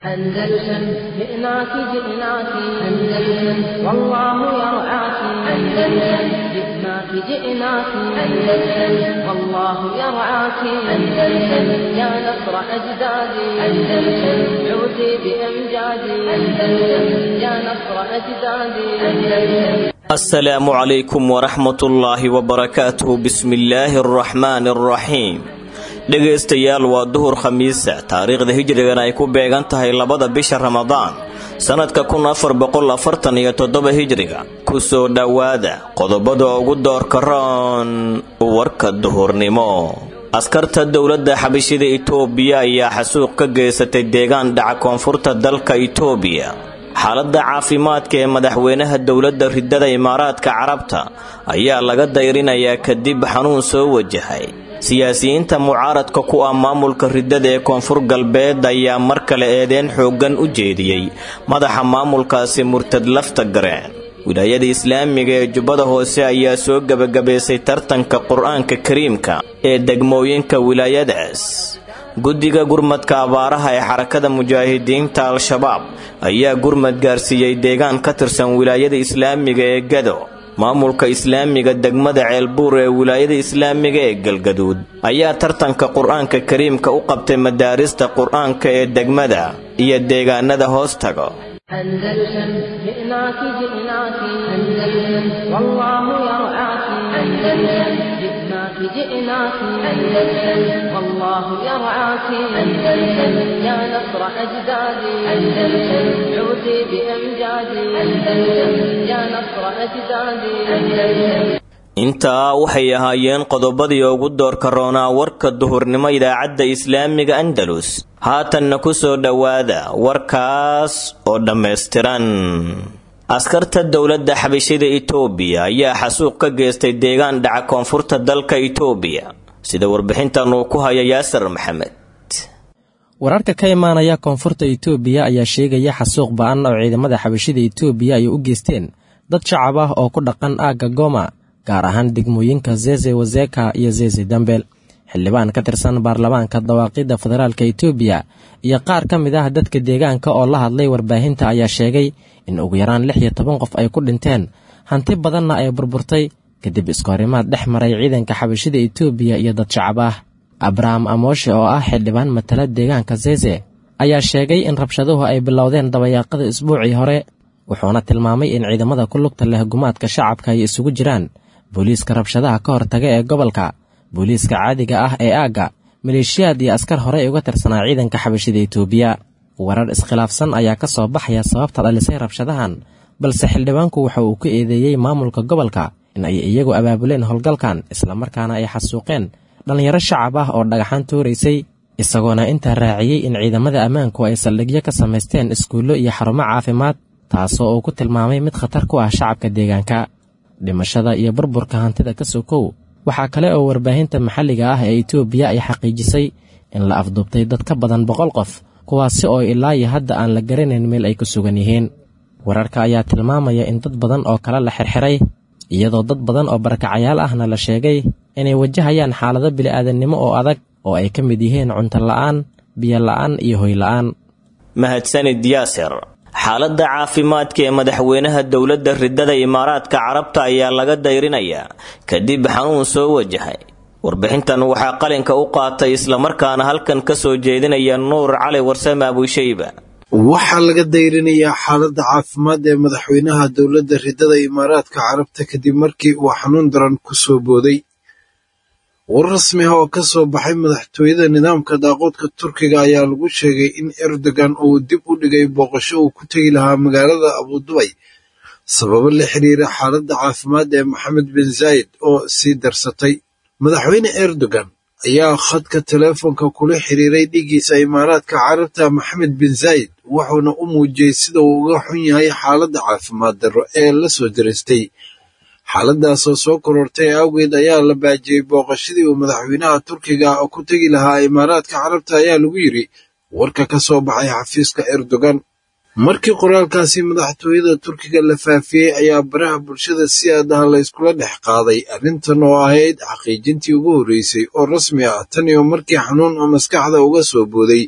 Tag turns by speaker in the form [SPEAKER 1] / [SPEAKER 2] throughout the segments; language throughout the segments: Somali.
[SPEAKER 1] أندلسن جئناك جئناك أندلسن والله يرعاك أندلسن جئناك جئناك أندلسن والله يرعاك أندلسن يا نصر أجدادي أندلسن عودي بأمجادي أندلسن يا نصر أجدادي أندلسن
[SPEAKER 2] السلام عليكم ورحمة الله وبركاته بسم الله الرحمن الرحيم dhegaystayaal waa duhur khamiisa taariikhda hijrigan ay ku beegan tahay labada bisha ramadaan sannadka kun afar boqol afartan iyo toddoba hijriga ku soo dhowaada qodobada ugu doorka roon warka duhurnimo askarta dowladda xabashida itoobiya ayaa xasuuq ka geysatay deegaan dhaca koonfurta dalka itoobiya xaaladda caafimaadka ee madaxweynaha dowladda ridada imaaraadka carabta ayaa laga dayrinayaa kadib xanuun soo wajahay siyaasiyiinta mucaaradka ku ah maamulka ridada ee koonfur galbeed ayaa mar kale eedeen xooggan u jeediyey madaxa maamulkaasi murtad lafta gareen wilaayada islaamiga ee jubbada hoose ayaa soo gebagabaysay tartanka qur-aanka kariimka ee degmooyinka wilaayadaas guddiga gurmadka abaaraha ee xarakada mujaahidiinta al-shabaab ayaa gurmad gaarsiiyey deegaan ka tirsan wilaayada islaamiga ee gado maamulka islaamiga degmada ceelbuur ee wilaayada islaamiga ee galgaduud ayaa tartanka qur-aanka kariimka u qabtay madaarista qur-aanka ee degmada iyo deegaanada hoos tago
[SPEAKER 1] أندلسن جئناك جئناك أندلسن والله يرعاك أندلسن جئناك جئناك أندلسن والله يرعاك أندلسن يا نصر أجدادي أندلسن عودي بأمجادي أندلسن يا نصر أجدادي أندلسن
[SPEAKER 2] intaa waxay ahaayeen qodobadii ugu doorka roonaa warka duhurnimo idaacadda islaamiga andalus haatanna ku soo dhowaada warkaas oo dhammaystiran askarta dowladda xabashida itoobiya ayaa xasuuq ka geystay deegaan dhaca koonfurta dalka itoobiya sida warbixintan uu ku haya yaasir maxamed
[SPEAKER 3] wararka ka imaanaya koonfurta itoobiya ayaa sheegaya xasuuq ba-an oo ciidamada xabashida itoobiya ay u geysteen dad shacab ah oo ku dhaqan aagga goma gaar ahaan degmooyinka zeze wazeka iyo zeze dambel xildhibaan ka tirsan baarlamaanka dawaaqidda federaalka itoobiya iyo qaar ka mid ah dadka deegaanka oo la hadlay warbaahinta ayaa sheegay in ugu yaraan lix iyo toban qof ay ku dhinteen hanti badanna ay burburtay kadib iskoorimaad dhex maray ciidanka xabashida itoobiya iyo dad shacab ah abraham amooshe oo ah xildhibaan matala deegaanka zeze ayaa sheegay in rabshaduhu ay bilowdeen dabayaaqada isbuucii hore wuxuuna tilmaamay in ciidamada ku lugta leh gumaadka shacabka ay isugu jiraan booliiska rabshadaha ka hortaga ee gobolka booliiska caadiga ah ee aagga maleeshiyaad iyo askar horey uga tirsanaa ciidanka xabashida itoobiya warar iskhilaafsan ayaa ka soo baxaya sababta dhalisay rabshadahan balse xildhibaanku waxa uu ku eedeeyey maamulka gobolka in ay iyagu abaabuleen howlgalkan islamarkaana ay xasuuqeen dhallinyaro shacab ah oo dhagaxaan tuuraysay isagoona intaa raaciyey in ciidamada ammaanku ay saldhigyo ka samaysteen iskuullo iyo xarumo caafimaad taasoo uu ku tilmaamay mid khatar ku ah shacabka deegaanka dhimashada iyo burburka hantida ka sokow waxaa kale oo warbaahinta maxalliga ah ee itoobiya ay xaqiijisay in la afduubtay dad ka badan boqol qof kuwaasi oo ilaa iyo hadda aan la garanayn meel ay ku sugan yihiin wararka ayaa tilmaamaya in dad badan oo kale la xirxiray iyadoo dad badan oo barakacayaal ahna la sheegay inay wajahayaan xaalado bili'aadannimo oo adag oo ay ka mid yihiin cunto la'aan biyo la'aan iyo hoy la'aan
[SPEAKER 2] mahadsanid yaasir xaaladda caafimaadka ee madaxweynaha dowladda ridada imaaraadka carabta ayaa laga dayrinayaa kadib xanuun soo wajahay warbixintan waxaa qalinka u qaatay islamarkaana halkan ka soo jeedinaya nuur cali warsame abushayba
[SPEAKER 4] waxaa laga dayrinayaa xaaladda caafimaad ee madaxweynaha dowladda ridada imaaraadka carabta kadib markii uu xanuun daran ku soo booday war rasmi ah oo ka soo baxay madaxtooyada nidaamka daaqoodka turkiga ayaa lagu sheegay in erdogan uu dib u dhigay booqasho uu ku tegi lahaa magaalada abudubay sababo la xiriira xaaladda caafimaad ee maxamed bin zaayid oo sii darsatay madaxweyne erdogan ayaa khadka teleefonka kula xiriiray dhiiggiisa imaaraadka carabta maxamed bin zaayid wuxuuna u muujiyey sida uu uga xun yahay xaaladda caafimaad darro ee la soo diristay xaaladaasoo soo korortay awgeed ayaa la baajiyey booqashadii uu madaxweynaha turkiga ku tegi lahaa imaaraadka carabta ayaa lagu yidhi warka ka soo baxay xafiiska erdogan markii qoraalkaasi madaxtooyada turkiga la faafiyey ayaa baraha bulshada si aadaha la yskula dhex qaaday arrintan oo ahayd xaqiijintii ugu horreysay oo rasmi ah tan iyo markii xanuun oo maskaxda uga soo booday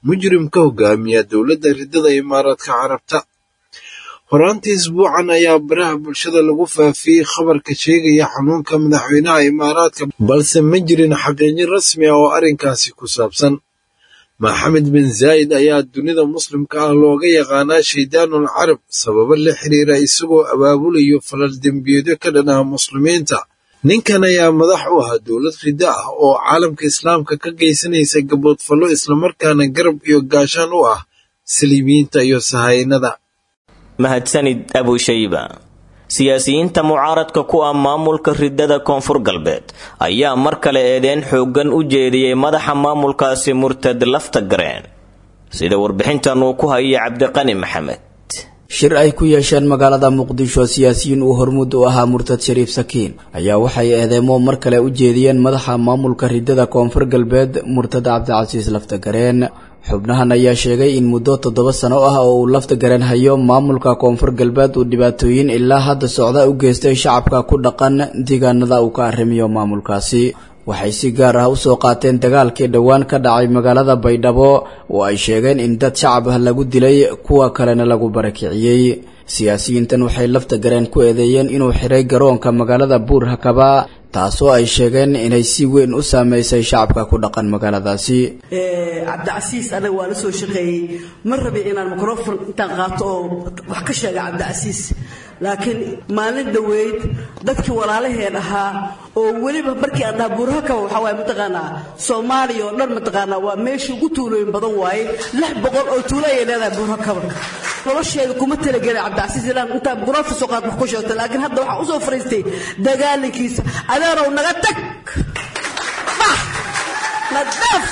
[SPEAKER 4] mujrim ka hogaamiya dowladda riddada imaaraadka carabta horaantii isbuucan ayaa baraha bulshada lagu faafiyey khabarka sheegaya xanuunka madaxweynaha imaaraadka balse ma jirin xaqiijin rasmi ah oo arrinkaasi ku saabsan maxamed bin zaa'id ayaa dunida muslimka ah looga yaqaanaa shaydaanul carab sababo la xiriira isagoo abaabulayo falal dembiyeedyo ka dhan ah muslimiinta ninkan ayaa madax u ahaa dowlad riddo ah oo caalamka islaamka ka geysanaysa gaboodfallo islamarkaana garab iyo gaashaan u ah saliibiyiinta iyo sahaynada
[SPEAKER 2] mahadsanid abushayba siyaasiyiinta mucaaradka ku ah maamulka riddada koonfur galbeed ayaa mar kale eedeyn xooggan u jeediyey madaxa maamulkaasi murtad lafta gareen sida warbixintan uu ku hayay cabdiqani maxamed
[SPEAKER 5] shir ay ku yeesheen magaalada muqdisho siyaasiyiin uu hormuud u ahaa murtad shariif sakiin ayaa waxay eedeemo mar kale u jeediyeen madaxa maamulka riddada koonfur galbeed murtad cabdicasiis laftagareen xubnahan ayaa sheegay in muddo toddoba sano ah oo uu lafta garan hayo maamulka koonfur galbeed uu dhibaatooyin ilaa hadda socda u geystay shacabka ku dhaqan deegaanada uu ka arrimiyo maamulkaasi waxay si gaar ah usoo qaateen dagaalkii dhowaan ka dhacay magaalada baydhabo oo ay sheegeen in dad shacab ah lagu dilay kuwa kalena lagu barakiciyey siyaasiyiintan waxay lafta gareen ku eedeeyeen inuu xiray garoonka magaalada buur hakaba taasoo ay sheegeen inay si weyn u saameysay shacabka ku dhaqan magaaladaasi
[SPEAKER 6] cabdicasiis anaga waa la soo shaqeeyey ma rabin inaan microfon intaan qaato oo wax ka sheega cabdicasiis laakiin maalin dhoweyd dadkii walaalaheen ahaa oo weliba markii aan dhaha buurhakaba waxaa waaye mataqaanaa soomaaliya oo dhan mataqaanaa waa meeshii ugu tuulooyin badan waaye lix boqol oo tuulo ayay leedahay buurhakaba nolosheeda kuma talagelin cabdicasiis inaan intaan microfon soo qaad wax ku sheegto laakiin hadda waxaan usoo fariistay dagaalinkiisa adeerow naga tag bax nadaaf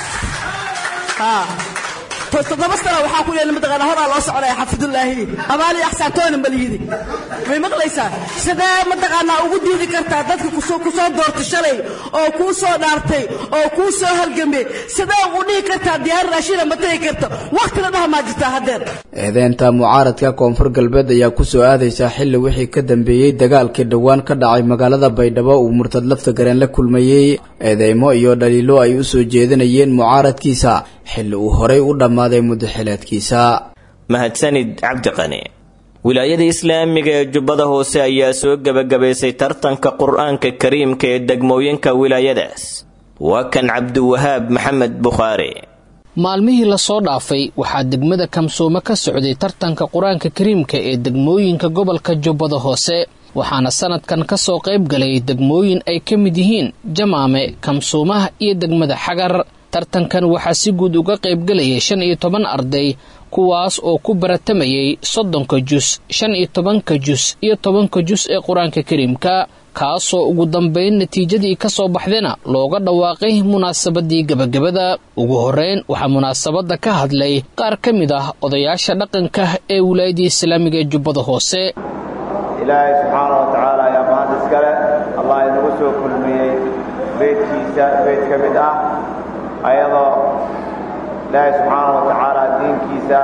[SPEAKER 6] haa toddoba sana waxaa ku yeelay mataqaana horaa loo soconaya xafidullaahi abaali axsaatoona malihidi may maqlaysaa sidee mataqaanaa ugu diidi kartaa dadka kusoo kusoo doortay shalay oo kuu soo dhaartay oo kuu soo halgamay sidee ugu dhihi kartaa diyaar raashina ma tegi karta waqti la dhaha maa jirtaa haddeer
[SPEAKER 5] eedeynta mucaaradka koonfur galbeed ayaa kusoo aadaysaa xilli wixii ka dambeeyey dagaalkii dhowaan ka dhacay magaalada baydhabo uu murtad lafta gareen la kulmayey eedeymo iyo dhaliilo ay u soo jeedinayeen mucaaradkiisa xilli uu horay u dhammaaday muddaxileedkiisa
[SPEAKER 2] mahadsanid cabdiqani wilaayada islaamiga ee jubbada hoose ayaa soo gebagabaysay tartanka qur-aanka kariimka ee degmooyinka wilaayadaas waa kan cabdiwahaab maxamed bukhaari
[SPEAKER 7] maalmihii lasoo dhaafay waxaa degmada kamsoome ka socday tartanka qur-aanka kariimka ee degmooyinka gobolka jubbada hoose waxaana sanadkan ka soo qayb galay degmooyin ay ka mid yihiin jamaame kamsuumaha iyo degmada xagar tartankan waxaa si guud uga qaybgalayay shan iyo toban arday kuwaas oo ku baratamayay soddonka jus shan iyo tobanka jus iyo tobanka jus ee qur-aanka kariimka kaasoo ugu dambayn natiijadii ka soo baxdayna looga dhawaaqay munaasabadii gebagabada ugu horreyn waxaa munaasabadda ka hadlay qaar ka mid ah odayaasha dhaqanka ee wilaayadii islaamiga ee jubbada hoose
[SPEAKER 8] ilaahay subxaana wa tacaala ayaa mahad iskale allah inagu soo kulmiyey beydkiisa beyd ka mid ah ayadoo ilaahay subxaana wa tacaala diinkiisa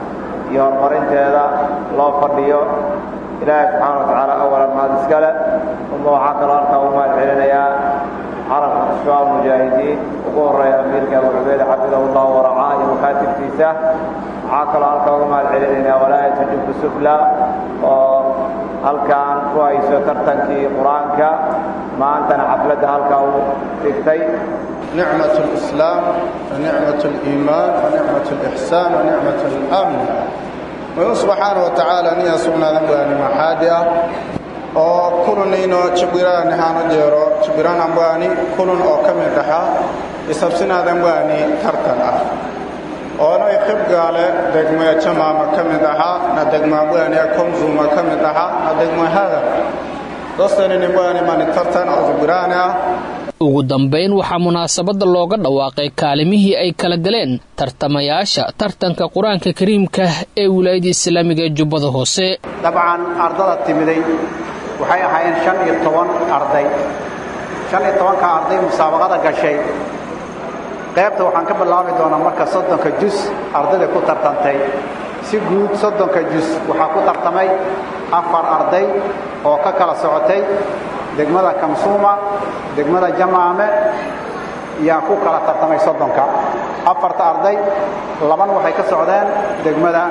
[SPEAKER 8] iyo horumarinteeda loo fadhiyo ilaahay subxaana wa tacaala awalan mahad iskale uma waxaa kaloo halkaa u mahad celinayaa carabka ashuaa mujaahidiin ugu horreeya amiirka abu cubeyd xafidahu llahu waracaa iyo makaatibtiisa waxaa kaloo halkaa uga mahad celinaynaa walaayata jubbu sufla oo halkaan ku hayso tartankii qur-aanka maantana xafladda halkaa u dhigtay
[SPEAKER 9] نعمة الإسلام ونعمة الإيمان ونعمة الإحسان ونعمة الأمن ويقول سبحانه وتعالى نيا سبنا ذنبواني محادئة oo kulunayno jibiraan haano jeero jibiraan ambaani kulun oo ka mid aha isabsinaadanbaani tartan ah oona iqib gaale degmaya jamaama ka mid ahaa na degmaambaani komzuma ka mid ahaa na degma hadar dostaninimbani mani tartan oo jibiraani ah
[SPEAKER 7] ugu dambayn waxaa munaasabadda looga dhawaaqay kaalimihii ay kala galeen tartamayaasha tartanka qur-aanka kariimka ee wilaayadda islaamiga ee jubbada hoose
[SPEAKER 8] dabcan ardada timiday waxay ahaayeen shan iyo toban arday shan iyo tobanka arday musaabaqada gashay qaybta waxaan ka bilaabi doonaa marka soddonka jus ardayda ku tartantay si guud soddonka jus waxaa ku tartamay afar arday oo ka kala socotay degmada kamsuuma degmada jamaame yaa ku kala tartamay soddonka
[SPEAKER 10] afarta arday labana waxay ka socdeen degmada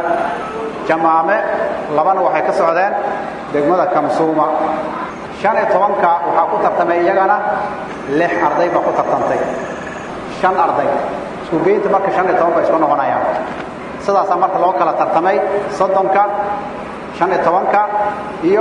[SPEAKER 10] jamaame labana waxay ka socdeen degmada kamsuuma shan iyo tobanka waxaa ku tartamay iyagana lix arday baa ku tartantay shan arday isku geynta marka shan iyo toban ba isku noqonayaan sidaasaa marka loo kala tartamay soddonka shan iyo tobanka iyo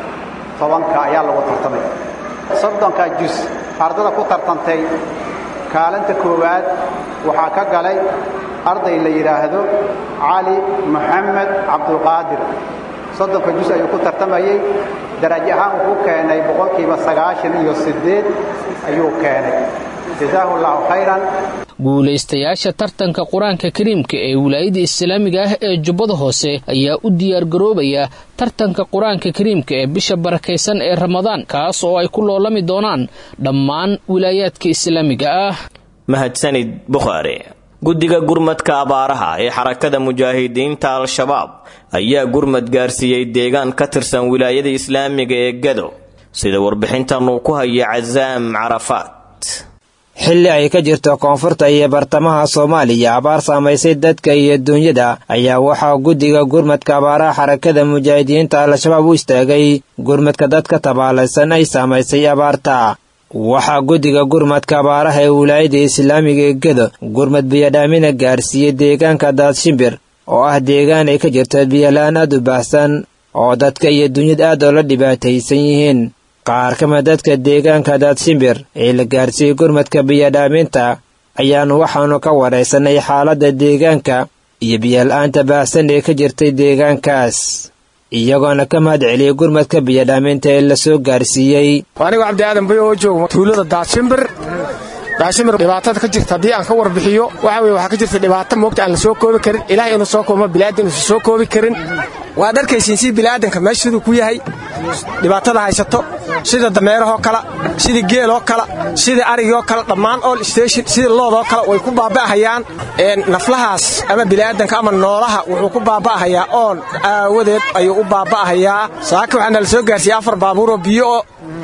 [SPEAKER 10] tobanka ayaa lagu tartamay soddonka jus ardada ku tartantay kaalinta koowaad waxaa ka galay arday la yidhaahdo cali maxamed cabdulqaadir soddonka jus ayuu ku tartamayey darajo ahaan wuxuu keenay boqolkiiba sagaashan iyo siddeed ayuu keenay jazaahu allahu khayran
[SPEAKER 7] guulaystayaasha tartanka qur-aanka kariimka ee wilaayada islaamiga ah ee jubbada hoose ayaa u diyaargaroobaya tartanka qur-aanka kariimka ee bisha barakaysan ee ramadaan kaas oo ay ku loolami doonaan dhammaan wilaayaadka islaamiga ah
[SPEAKER 2] mahadsanid bukhaari guddiga gurmadka abaaraha ee xarakada mujaahidiinta al-shabaab ayaa gurmad gaarsiiyey deegaan ka tirsan wilaayada islaamiga ee gado sida warbixintan uu ku haya casaam carafaat
[SPEAKER 11] xilli ay ka jirto koonfurta iyo bartamaha soomaaliya abaar saamaysay dadka iyo duunyada ayaa waxaa guddiga gurmadka abaaraha xarakada mujaahidiinta al-shabaab u istaagay gurmadka dadka tabaalaysan ay saamaysay abaarta waxaa guddiga gurmadka abaaraha ee wilaayada islaamiga ee gedo gurmad biyadhaamina gaarsiiyey deegaanka daadshimbir oo ah deegaan ay ka jirto biyola-aan aad u baahsan oo dadka iyo duunyada aad oo la dhibaataysan yihiin qaar ka mid dadka deegaanka daadshimbir ee la gaarsiiyey gurmadka biyadhaaminta ayaanu waxaanu ka waraysanay xaaladda deegaanka iyo biyola-aanta baahsan ee ka jirtay deegaankaas iyagoona ka mahad celiyey gurmadka biyadhaaminta ee la soo gaarsiiyey
[SPEAKER 12] anigu cabdi aadan bay oo jooga tuulada daadshimbir daashimir dhibaatada ka jirta haddii aan ka warbixiyo waxa weye waxaa ka jirta dhibaato moogta aan la soo koobi karin ilaah inuu soo koobo bilaadan uusan soo koobi karin waad arkaysiin si bilaadanka meesha siduu ku yahay dhibaatada haysato sida dameerahoo kale sida geeloo kale sida arigoo kale dhammaan all station sida loodoo kale way ku baaba'ahayaan naflahaas ama bilaadanka ama noolaha wuxuu ku baaba'ahayaa oon aawadeed ayuu u baaba'ahayaa saaka waxaana la soo gaarsiiyey afar baabuuroo biyo oo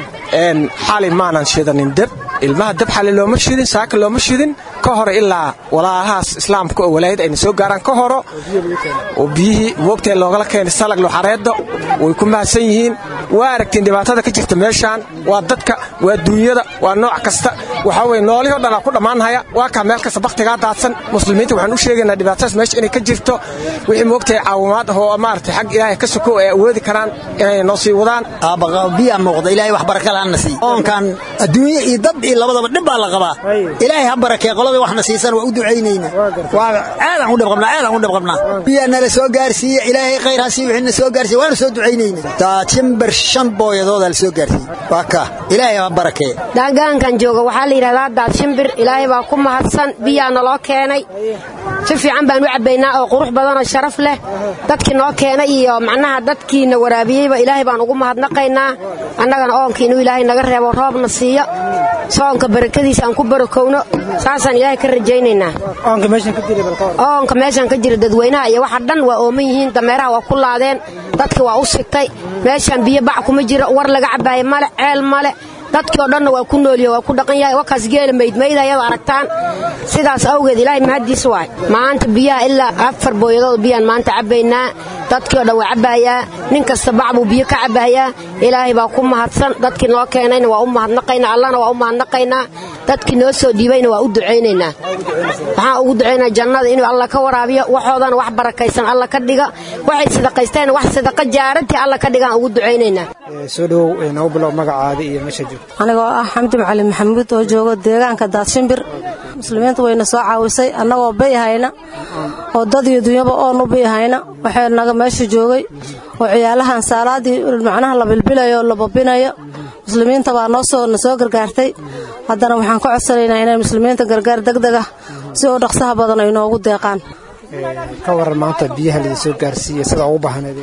[SPEAKER 12] xali maanan shidanin deb ilmaha dab xali looma shidin saaka looma shidin ka hore ilaa walaalahaas islaamka oo walaayad ayna soo gaaraan ka horo oo biyihii moogtee loogala keenay salag luxareedda way ku mahadsan yihiin waa aragtiin dhibaatada ka jirta meeshaan waa dadka waa duunyada waa nooc kasta waxaa weye noolihii o dhan aa ku dhammaanhaya waa kaa meel kasta bakhtigaa daadsan muslimiinta waxaan u sheegaynaa dhibaatadaas meesha inay ka jirto wixii moogtahay caawimaad ah oo maaragtay xag ilaahay ka soko ay awoodi karaan inay noo sii wadaan
[SPEAKER 13] biyaa muuqda ilaahay wax baraka laana sii oonkan adduunye iyo dad iyo labadaba dhib baa la qabaa ilaahay ha barakee qolada waxna siisan waa u ducaynayna waa aadaan u dhibqabnaa aadaan u dhibqabnaa biyaa nala soo gaarsiiye ilaahay khayr ha sii wixina soo gaarsiiye waana soo ducaynayna daajimbar shan booyadoodaa la soo gaarsiiye waa ka ilaahay ha barakee
[SPEAKER 14] daagaankan jooga waxaa la yidhahdaa daadshimbir ilaahay baa ku mahadsan biyaa naloo keenay si fiican baan u cabbaynaa oo qurux badanoo sharaf leh dadkii noo keenay iyo macnaha dadkiina waraabiyeyba ilaahay baan ugu mahadnaqaynaa annagana oonkii inuu ilaahay naga reebo roobna siiyo soonka barakadiisa aan ku barakowno saasaan ilaahay ka rajaynaynaa oonka meeshaan ka jira dadweynaha iyo waxa dhan waa ooman yihiin dameeraha waa ku laadeen dadki waa u sigtay meeshaan biyo bac kuma jiro war laga cabbaayo male ceel male dadkii oo dhanna waa ku noolyahe waa ku dhaqan yahay wakaas geela maydmayda ayado aragtaan sidaas awgeed ilaahay mahaddiis waay maanta biyaha ilaa afar booyadood biyaan maanta cabbaynaa dadkii oo dhan waa cabbaayaa nin kasta bac buu biyo ka cabbahayaa ilaahay baa ku mahadsan dadkii noo keenayna waa u mahadnaqaynaa allahna waa u mahadnaqaynaa dadkii noo soo dhiibayna waa u ducaynaynaa waxaan ugu ducaynaa jannada inuu alla ka waraabiyo waxoodana wax barakaysan alla ka dhiga waxay sadaqaysteen wax sadaqa jaarantii alla ka dhigaan ugu ducaynaynaa
[SPEAKER 15] soo dhowow noo bilow magacaada iyo meesha joogta
[SPEAKER 16] anigoo ah xamdi macalin maxamuud oo jooga deegaanka daadshimbir muslimiintu wayna soo caawisay annagoo bayhayna oo dad iyo dunyaba oon u bayhayna waxay naga meesha joogay oo ciyaalahan saalaadii macnaha la bilbilayo oo la babinayo muslimiinta baa noo soo na soo gargaartay haddana waxaan ka codsanaynaa inay muslimiinta gargaar degdeg ah si oo dhaqsaha badan ay noogu deeqaan
[SPEAKER 15] ka waran maanta biyaha laidin soo gaarsiiya sida ugu baahneedeen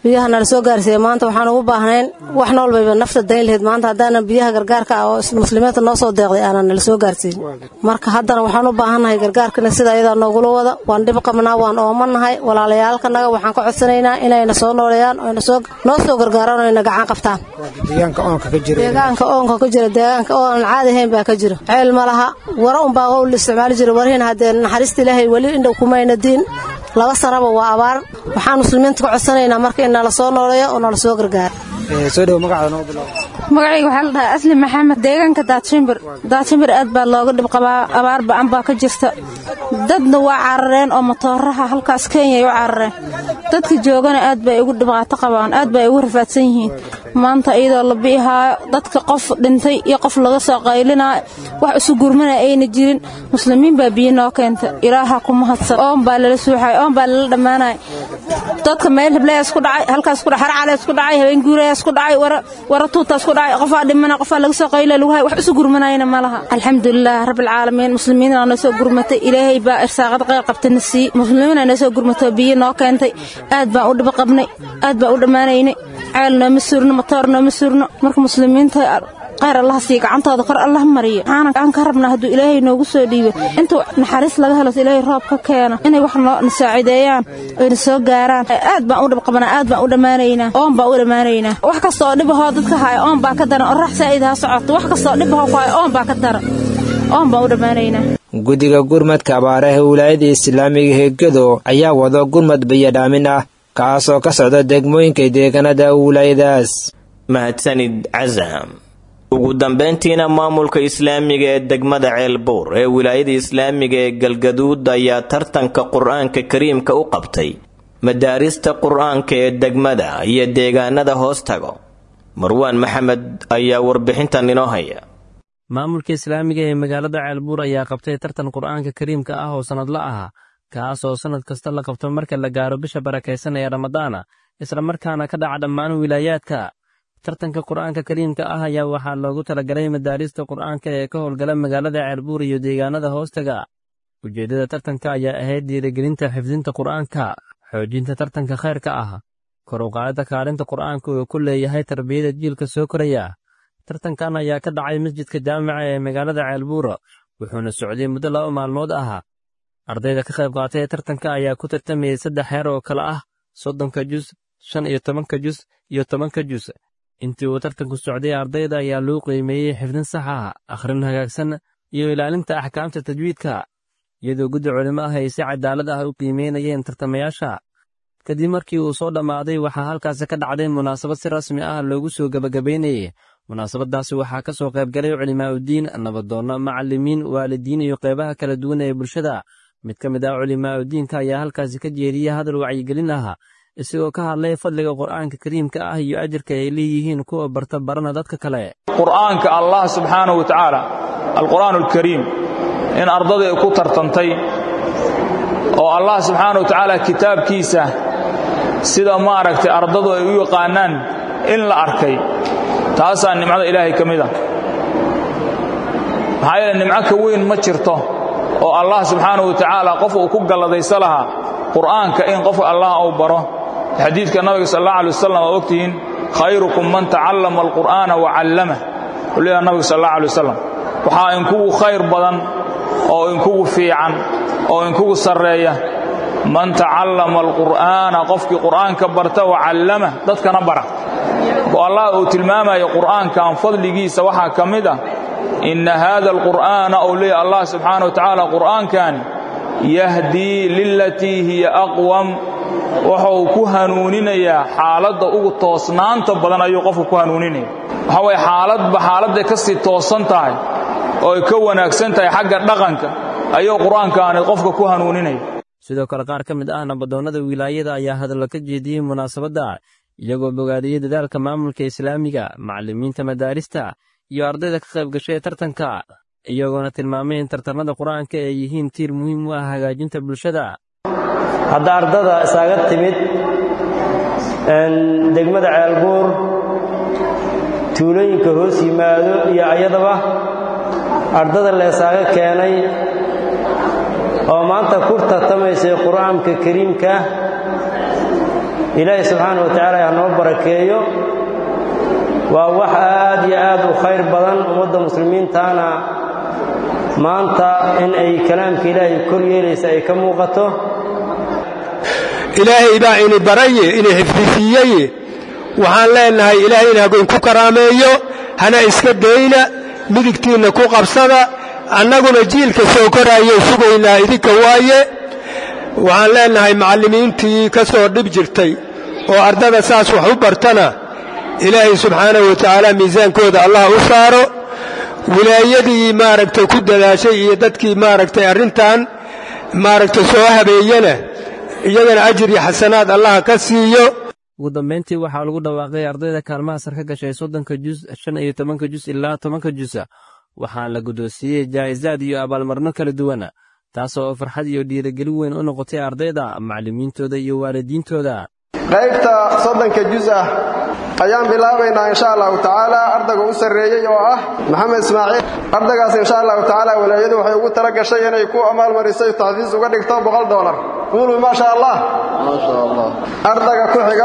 [SPEAKER 16] biyaha nala soo gaarsiiya maanta waxaan ugu baahnayn wax noolbayba nafta dayn lahayd maanta haddaanan biyaha gargaarka ah oo muslimiinta noo soo deeqday aanan nala soo gaarsiin marka haddana waxaan u baahannahay gargaarkana sida ayadaa noogula wada waan dhib qabnaa waan oomanahay walaalayaalkanaga waxaan ka codsanaynaa inayna soo nooleeyaan oo noo soo gargaaraan oo ayna gacan qabtaan
[SPEAKER 15] deegaanka oonka ka jira
[SPEAKER 16] deegaanka oonka ka jira deegaanka oo aan caadi ahayn baa ka jira ceel ma laha wara unbaa oo la isticmaali jira warihiina haddee naxariista ilaahay weli indhow kumayna diin laba sanaba waa abaar waxaan muslimiinta ka codsanaynaa marka in nala soo nooleeyo oo nala soo gargaaro
[SPEAKER 15] soo dhow magacaada noo bilow
[SPEAKER 17] magacayga waxaa la dhahaa asli maxamed deegaanka daadshimbir daadshimbir aad baa looga dhib qabaa abaar ba'an baa ka jirta dadna waa carareen oo matooraha halkaas kenyay u carareen dadka joogana aad bay ugu dhibaato qabaan aad bay ugu rafaadsan yihiin maanta iyadoo la bi'ihaayo dadka qof dhintay iyo qof laga soo qaylinaayo wax isu gurmana ayna jirin muslimiin baa biyo noo keenta ilaaha ku mahadsan oon baa lala suuxay oon baa lala dhammaanaya dadka meel heblayaas ku dhacay halkaas ku dhacay harcalees ku dhacay habeen guurayaas ku dhacay wara wara tuutaas ku dhacay qofaa dhimana qofaa laga soo qayla lagu hay wax isu gurmanayna ma laha alxamdulilah rabbil caalamiin muslimiinaa noo soo gurmatay ilaahay baa irsaaqad qayr qabtana sii muslimiinaa noo soo gurmatay biyo noo keentay aad baan u dhiba qabnay aad baan u dhammaanaynay ceel nooma surno matoor nooma surno marka muslimiinta qayr allah sii gacantooda kor allah mariyo waxaana aan ka rabnaa hadduu ilaahay noogu soo dhiibo intuu naxariis laga helo ilaahay roob ka keeno inay wax noo nasaacideeyaan oyna soo gaaraan aad baan u dhib qabanaa aad baan u dhammaanaynaa oon baan u dhammaanaynaa wax kasta oo dhibahoo dadka haya oon baa ka daran orax saa'id ha socoto wax kasta oo dhibahoo ku haya oon baa ka daran oon baan u dhammaanaynaa
[SPEAKER 11] guddiga gurmadka abaaraha wilaayada islaamiga heegado ayaa wado gurmad bayadhaamin ah kaasoo ka socda degmooyinka deegaanada wilaayadaas
[SPEAKER 2] mahadsanid casam ugu dambayntiina maamulka islaamiga ee degmada ceelbuur ee wilaayada islaamiga ee galgaduud ayaa tartanka qur-aanka kariimka u qabtay madaarista qur-aanka ee degmada iyo deegaanada hoos tago marwaan maxamed ayaa warbixintan inoo haya
[SPEAKER 18] maamulka islaamiga ee magaalada ceelbuur ayaa qabtay tartan qur-aanka kariimka ah oo sannadla ah kaas oo sannad kasta la qabto marka la gaaro bisha barakaysan ee ramadaana isla markaana ka dhaca dhammaan wilaayaadka tartanka qur-aanka kariimka ah ayaa waxaa loogu talagalay madaarista qur-aanka ee ka howlgala magaalada ceelbuur iyo deegaanada hoostaga ujeeddada tartanka ayaa ahayd dhiirigelinta xifdinta qur-aanka xoojinta tartanka khayrka ah kor u qaadida kaalinta qur-aanka uu ku leeyahay tarbiyada jiilka soo koraya tartankan ayaa ka dhacay masjidka jaamica ee magaalada ceelbuura wuxuuna socday muddo laba maalmood ah ardayda ka qayb qaatay tartanka ayaa ku tartamayay saddex heer oo kale ah soddonka jus shan iyo tobanka jus iyo tobanka jus intii uu tartanku socday ardayda ayaa loo qiimeeyey xifdin sax ah akhrin hagaagsan iyo ilaalinta axkaamta tajwiidka iyadoo guddi culimo ah ay si cadaalad ah u qiimeynayeen tartamayaasha kadib markii uu soo dhammaaday waxaa halkaasi ka dhacday munaasabad si rasmi ah loogu soo gebagabaynayay munaasabadaasi waxaa ka soo qaybgalay culimaa'udiin nabadoonno macallimiin waalidiin iyo qeybaha kala duwan ee bulshada mid ka mid ah culimaa'udiinka ayaa halkaasi ka jeediyey hadal wacyigelin ah isagoo ka hadlay fadliga qur'aanka kariimka ah iyo ajarka ay leeyihiin kuwa barta barana dadka kale
[SPEAKER 19] qur'aanka allah subxaanahu wa tacaala alqur'aan alkariim in ardada ay ku tartantay oo allah subxaanahu wa tacaala kitaabkiisa sida maaragtay ardadu ay u yaqaanaan in la arkay taasaa nimcada ilaahay ka mid a maxaa yeele nimco ka weyn ma jirto oo allah subxaanahu wa tacaala qof uu ku galladaysa lahaa qur'aanka in qofka allah uu baro xadiidka nabiga sal allah alay wasalam waa ogtihiin khayrukum man tacallama alqur'aana wa callamah wuxuu leeyaha nabiga sal allah alay wasalam waxaa inkugu khayr badan oo inkugu fiican oo inkugu sarreeya man tacallama alqur'aana qofkii qur'aanka barta wa callamah dadkana bara oo allah uu tilmaamayo qur'aankan fadligiisa waxaa ka mid ah inna haada alqur'aana uu leeyahy allah subxaana wa tacaala qur'aankani yahdii lilatii hiya aqwam wuxuu ku hanuuninayaa xaaladda ugu toosnaanta badan ayuu qofku ku hanuuninaya waxaa waye xaaladba xaaladday ka sii toosan tahay oo ay ka wanaagsan tahay xagga dhaqanka ayuu qur-aankaani qofka ku hanuuninaya
[SPEAKER 18] sidoo kale qaar ka mid ah nabadoonnada wilaayada ayaa hadallo ka jeediyey munaasabadda iyagoo bogaadiyey dadaalka maamulka islaamiga macallimiinta madaarista iyo ardayda ka qayb gashay tartanka iyagoona tilmaamay in tartamada qur-aanka ay yihiin tiir muhiim u ah hagaajinta bulshada
[SPEAKER 20] hadda ardada isaaga timid degmada ceelbuur tuulooyinka hoos yimaado iyo ayadaba ardada leesaaga keenay oo maanta ku tartamaysay qur-aanka kariimka ilaahay subxaana wa tacaala ha noo barakeeyo waa wax aad iyo aad u khayr badan ummadda muslimiintaana maanta in ay kalaamka ilaahay kor yeelaysa ay ka muuqato
[SPEAKER 12] ilaahay baa ini baraye ini xifdisiiyeye waxaan leennahay ilaahay in hagoyn ku karaameeyo hana iska dayna midigtiinna ku qabsada annaguna jiilka soo koraayay sugaynaa idinka waaye waxaan leennahay macallimiintii ka soo dhib jirtay oo ardada saas wax u bartana ilaahay subxaanahu wa tacaala miisaankooda allah u saaro wilaayadii maaragtay ku dadaashay iyo dadkii maaragtay arrintan maaragtay soo habeeyana iyagana ajir iyo xasanaad allah ka siiyo
[SPEAKER 18] ugu dambayntii waxaa lagu dhawaaqay ardayda kaalmaha sar ka gashay soddonka jus shan iyo tobanka jus ilaa tobanka jusa waxaa la guddoonsiiyey jaa'isaad iyo abaalmarno kala duwana taasoo farxad iyo dhiirigelin weyn u noqotay ardayda macallimiintooda iyo waalidiintooda
[SPEAKER 21] qaybta soddonka jus ah ayaan bilaabaynaa insha allahu tacaala ardayga u sarreeyey oo ah maxamed ismaaciil ardaygaas insha allahu tacaala walaayadu waxay ugu tala gashay inay ku amaalmarisay taxfiis uga dhigto boqol dolar quulu maasha allah ardayga ku xiga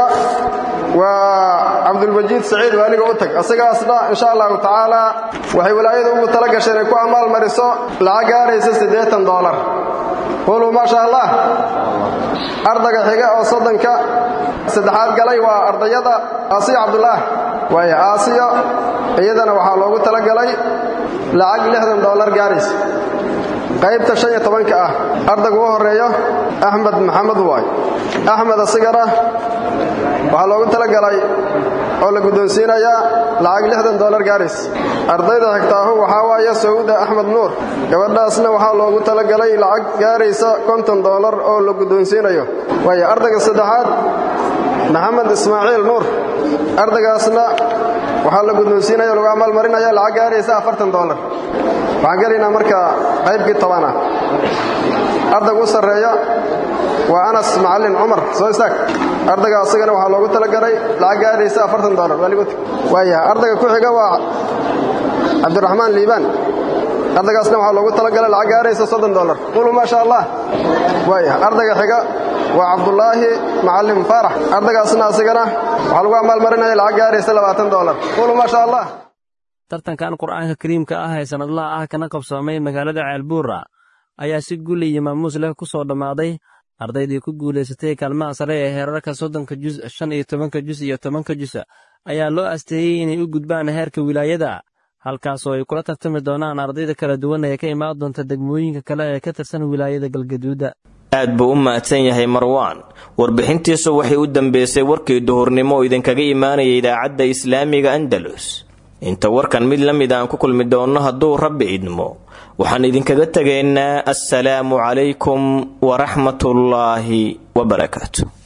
[SPEAKER 21] waa cabdulmajiid saciid waaliga u tag asigaasna insha allahu tacaala waxay walaayadu ugu tala gashay inay ku amaalmariso lacag gaaraysa siddeetan dolar quulu maasha allah ardayga xiga oo soddonka saddexaad galay waa ardayada aasiya cabdulaah waaya aasiya iyadana waxaa loogu tala galay lacag lixdan dollar gaaraysa qaybta shan iyo tobanka ah ardayga u horreeyo axmed maxamed waay axmed asigana waxaa loogu tala galay oo la guddoonsiinayaa lacag lixdan dollar gaaraysa ardayda xigtaahu waxaa waaye sawda axmed nuur gabadhaasna waxaa loogu tala galay lacag gaaraysa konton dollar oo la guddoonsiinayo waaya ardayga saddexaad maxamed ismaaciil nuur ardaygaasna waxaa la guddoonsiinaya lagu amaalmarinaya lacag gaaraysa afartan dollar waxaan gelaynaa marka qaybkii tobana ardayga u sarreeya waa anas macallin cumar soo istaag ardayga asagana waxaa loogu talagalay lacag gaaraysa afartan dollar waaligood waaya ardayga ku xiga waa cabdiraxmaan liibaan ardaygaasna waxaa loogu talagalay lacag gaaraysa soddon dollar qulu maa sha allah waaya ardayga xiga waa cabdulaahi macallim faarax ardaygaasna asigana waxaa lagu amaalmarinaya lacag gaaraysa labaatan dollar qulu maa sha allah
[SPEAKER 18] tartankan qur'aanka kariimka ah ee sannadlaha ah kana qabsoomay magaalada ceelbuura ayaa si guul iyo maamuus leh ku soo dhammaaday ardaydii ku guulaysatay kaalmaha sare ee heerarka soddonka jus shan iyo tobanka jus iyo tobanka jus ayaa loo asteeyey inay u gudbaan heerka wilaayada halkaasoo ay kula tartami doonaan ardayda kala duwan ee ka imaan doonta degmooyinka kale ee ka tirsan wilaayada galgaduuda
[SPEAKER 2] aad buu u mahadsan yahay marwaan warbixintiisu waxay u dambeysay warkii duhurnimo oo idinkaga imaanaya idaacadda islaamiga andalus inta warkan mid la mid aan ku kulmi doonno hadduu rabbi idmo waxaan idinkaga tegaynaa assalaamu calaykum waraxmatullaahi wabarakaatu